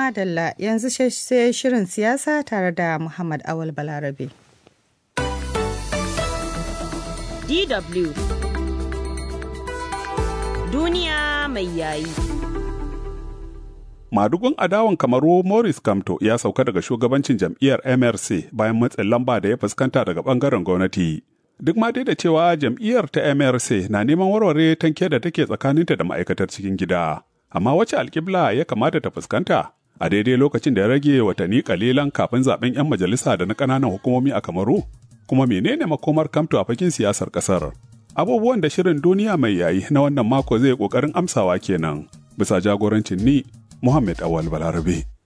Madalla yanzu sai shirin siyasa tare da Muhammad Awal Balarabe. DW Duniya mai yayi. Madugun adawan kamaru Morris Kamto ya sauka daga shugabancin jam'iyyar MRC bayan matsin lamba da ya fuskanta daga bangaren gwamnati. Duk ma dai da cewa jam'iyyar ta MRC na neman warware tanke da take tsakaninta da ma'aikatar cikin gida. Amma wace alkibla ya kamata ta fuskanta? A daidai lokacin da ya rage watanni kalilan kafin zaben 'yan majalisa da na ƙananan hukumomi a Kamaru? Kuma menene makomar Kamto a fakin siyasar ƙasar? Abubuwan da shirin duniya mai yayi na wannan mako zai ƙoƙarin amsawa kenan. Bisa jagorancin ni Muhammad Awal Balarabe.